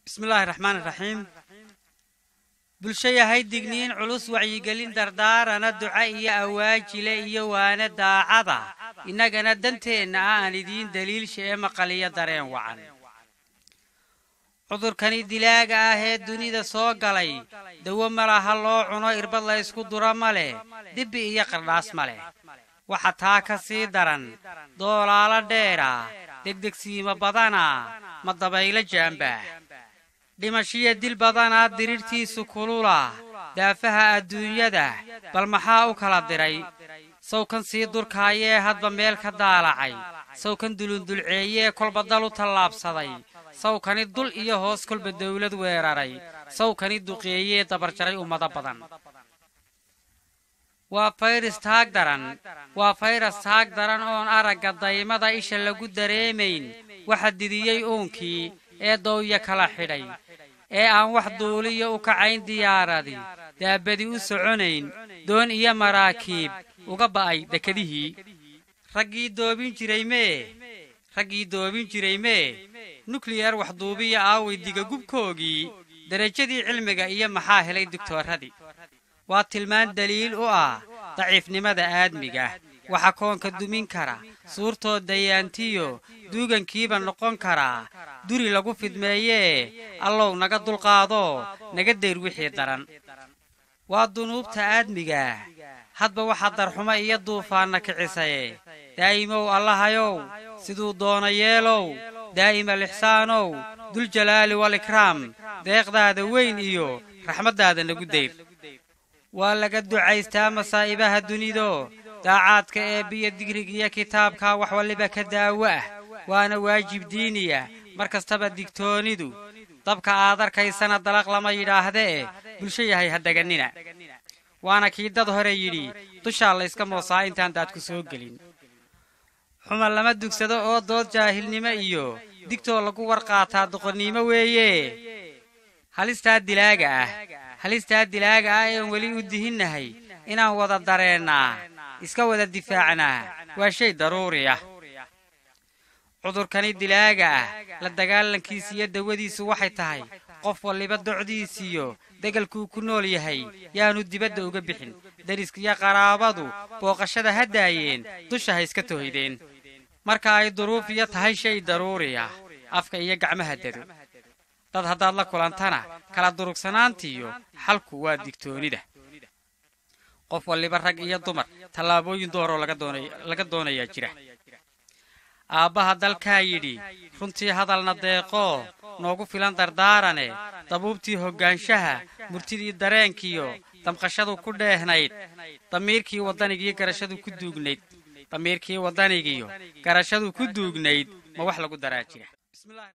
bismillaahi raxmaan iraxiim bulsho yahay digniin culus wacyigelin dardaarana duca iyo awaajile iyo waana daacada innagana danteenna ah aan idiin daliilsha ee maqaliyo dareen wacan cudurkani dilaaga ah ee dunida soo galay dawo ma laha loo cuno irbad la ysku duro ma leh dibbi iyo qardhaas ma leh waxa taa ka sii daran doolaalo dheera degdegsiimo badana ma dabaylo jaambaa dhimashiyo dil badanaa dirirhtiisu kulula daafaha adduunyada bal maxaa u kala diray sawkan sii durkaayee hadba meel ka daalacay sawkan dulundulceeyee kolba dal u tallaabsaday sawkani dul iyo hoos kolba dawlad weeraray sawkani duqeeyee dabarjaray ummado badan waa fayras taag daran waa fayras taag daran oon aragga daymada isha lagu dareemayn waxa didiyey uunkii ee dawya kala xidhay ee aan wax duuliyo u kacayn diyaaradi daabadi u soconayn doon iyo maraakiib uga ba'ay dekedihii raggii doobin jiray mee raggii doobin jiray mee nukliyar waxduubiya aaway digagubkoogii derajadii cilmiga iyo maxaa helay digtooradii waa tilmaan daliil u ah daciifnimada aadmiga waxa koonka dumin kara suurtoo dayaantiyo duugankiiba noqon karaa duri lagu fidmeeyee allow naga dulqaado naga dayr wixii daran waa dunuubta aadmiga hadba waxaa darxumo iyo duufaanna kicisaye daa'imow allahayow siduu doona yeelow daa'ima lixsaanow duljalaali walikraam deeqdaada weyn iyo raxmaddaada nagu dayr waa laga ducaystaa masaa'ibaha dunido daacaadka eebbiyo digrig iyo kitaabka wax waliba ka daawo ah waana waajib diiniya mar kastaba digtoonidu dabka aad arkaysana dalaq lama yidhaahdee bulsho yahay ha deganina waana kii dad hore yidhi dushaa layska moosaa intaan daad ku soo gelin xuma lama dugsado oo dood jaahilnimo iyo digtoo lagu warqaataa doqonnimo weeye halistaa dilaaga ah halistaa dilaaga ah ean weli u dihinnahay inaan wada dareennaa iska wada difaacnaa waa shay daruuri ah cudurkani dilaaga ah la dagaalankiisa iyo dawadiisu waxay tahay qof waliba docdiisiyo degalkuu ku nool yahay yaanu dibadda uga bixin dariskiyo qaraabadu booqashada ha daayeen dusha ha iska tooydeen marka ay duruuf iyo tahay shay daruuri ah afka iyo gacmaha dado dad haddaad la kulantana kala durugsanaantiiyo xalku waa digtoonida qof waliba rag iyo dumar tallaabooyin dooroo laga doonayaa jira aabbaha dalkaa yidhi runtii hadalna deeqoo noogu filan dardaarane dabuubtii hoggaanshaha murtidii dareenkiyo damqashadu ku dheehnayd damiirkii waddanigiyo garashadu ku duugnayd damiirkii waddanigiyo garashadu ku duugnayd ma wax lagu daraa jira